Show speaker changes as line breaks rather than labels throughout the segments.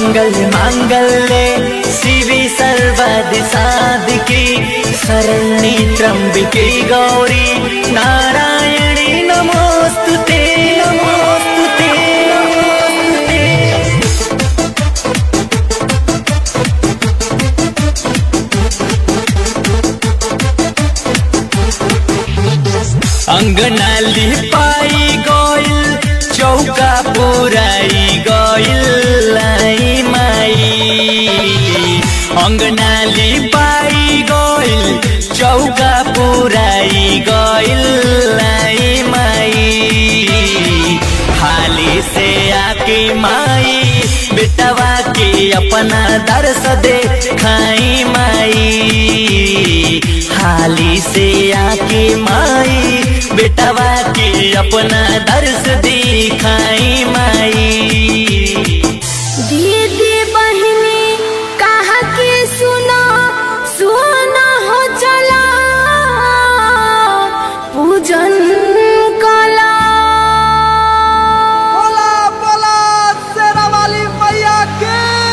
मंगल मांगल्ये शिवी सर्वदि साधिके शरण्ये त्र्यंबिके गौरी नारायणी नमोस्तुते नमोस्तुते नमोस्तुते अंगना लिपाई गइल चौका पुराई गइल लाई माई अंगना लिपाई गइल चौका पुराई गइल लाई माई हाली से आके माई बेटवा के अपना दर्श दे खाई माई हाली से आके माई बेटवा के अपना दर्श दिखाई माई
दीदी बहिनी कहा के सुना सुना हो चला पूजन कला
बोला बोला शेरा वाली मैया के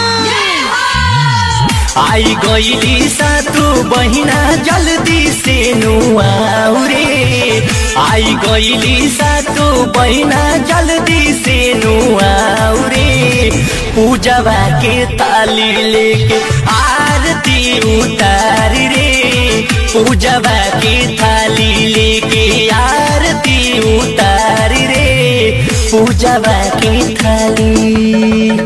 आई गईली सातु बहिना जल्दी से नुआऊ रे आई गईली सातु बहिना जल्दी से नुआऊ रे पूजवा के ताली लेके आरती उतार रे पूजवा के थाली लेके आरती उतार रे पूजवा के थाली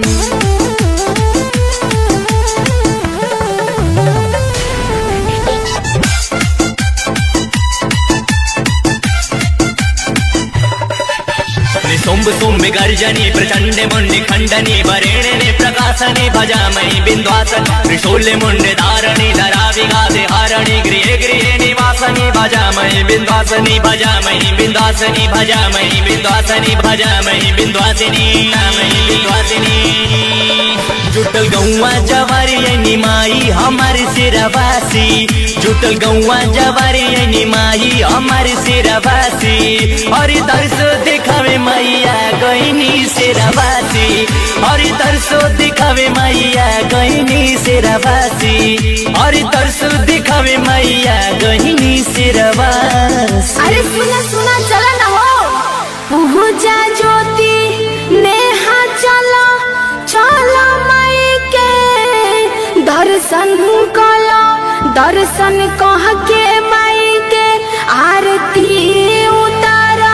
सोम्ब सोम्ब गर्जनी प्रचंड मुंडि खंडनी वरेणे प्रकाशने भजामहि बिंद्वासन त्रिशूले मुंडे धारणी धरा विघाते हारणी गृहे गृहे निवासनि भजामहि बिंद्वासनि भजामहि बिंद्वासनि भजामहि बिंद्वासनि भजामहि बिंद्वासिनी नामहि बिंद्वासिनी जुटल गौवा जवारी निमाई हमार सिरवासी जुटल गौवा जवारी निमाई हमार सिरवासी और दर्श दिखावे मैया गईनी सिरवासी और दर्श दिखावे मैया गईनी सिरवासी और दर्श दिखावे मैया गईनी सिरवासी
अरे सुना सुना चला ना हो पूजा ज्योति नेहा चला चला माई के दर्शन कला दर्शन कह के माई के आरती उतारा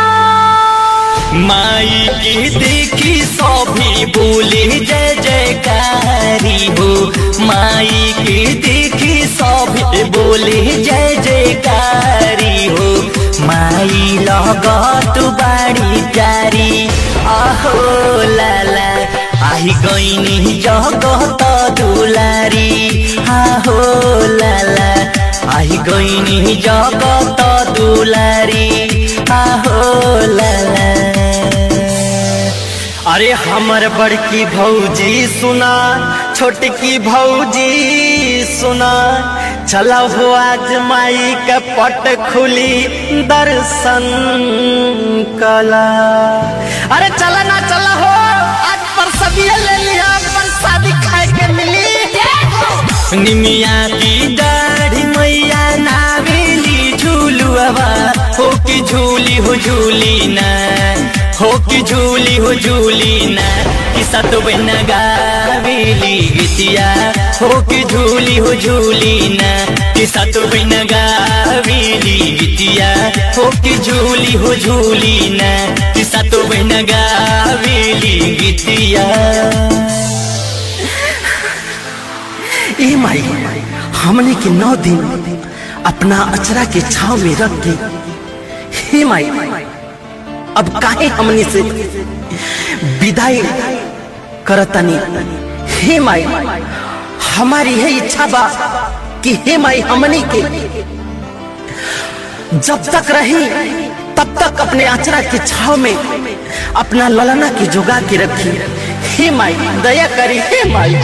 माई की देखी सभी बोले जय जयकारी हो माई की देखी सभी बोले जय जयकारी हो माई लगत बाड़ी प्यारी आहो लाला आही गईनी जगत दुलारी आहो लाला आही गईनी जगत दुलारी आहो लाला अरे हमर बड़की भौजी सुना छोटकी भौजी सुना चला हो आज माई के पट खुली दर्शन कला अरे चला ना चला हो आज पर सभी ले लिया पर शादी खाए के मिली निमिया की दाढ़ी मैया नावेली झूलुआ हो की झूली हो झूली ना हो की झूली हो झूली ना कि सत बन गावेली गीतिया हो की झूली हो झूली ना कि सत बन गावेली गीतिया हो की झूली हो झूली ना कि सत बन गावेली गीतिया
ए माई हमने के नौ दिन अपना अचरा के छाव में रख के हे माई अब काहे हमने से विदाई करतनी हे माई हमारी है इच्छा बा कि हे माई हमने के जब तक रही तब तक अपने अचरा के छाव में अपना ललना के जुगा के रखी हे माई दया करी हे माई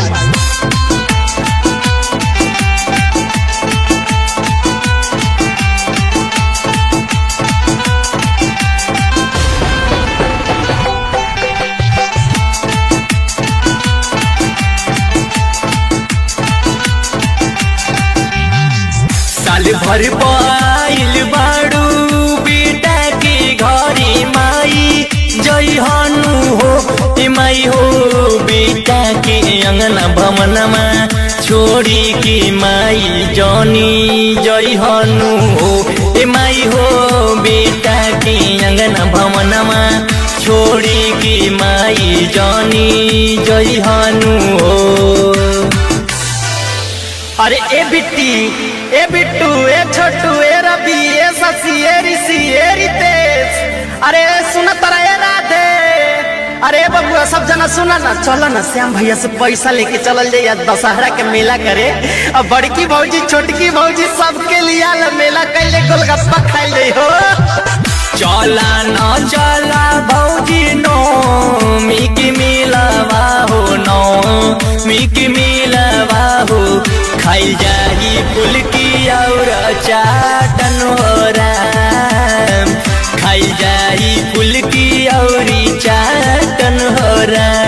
घर पाइल बाड़ू बेटा के घरे माई जय हनु हो ए माई हो बेटा के अंगना भवनमा छोड़ी के माई जनी जय हनु हो ए माई हो बेटा के अंगना भवनमा छोड़ी के माई जनी जय हनु हो
अरे ए बिट्टी ए बिट्टू ए छोटू ए रवि ए शशि ए ऋषि ए रितेश अरे सुना तरा ए राधे अरे बबुआ सब जना सुना ना चलो ना श्याम भैया से पैसा लेके चलल जाइए दशहरा के मेला करे अब बड़की भौजी छोटकी भौजी सबके लिए ला मेला कैले गोलगप्पा खाइल जाई हो
चला न चला भौजी नो मिकी मिलवा हो नो मिकी मिलवा हो खाई जाही फुलकी और चाटन हो राम खाई जाही फुलकी और चाटन हो राम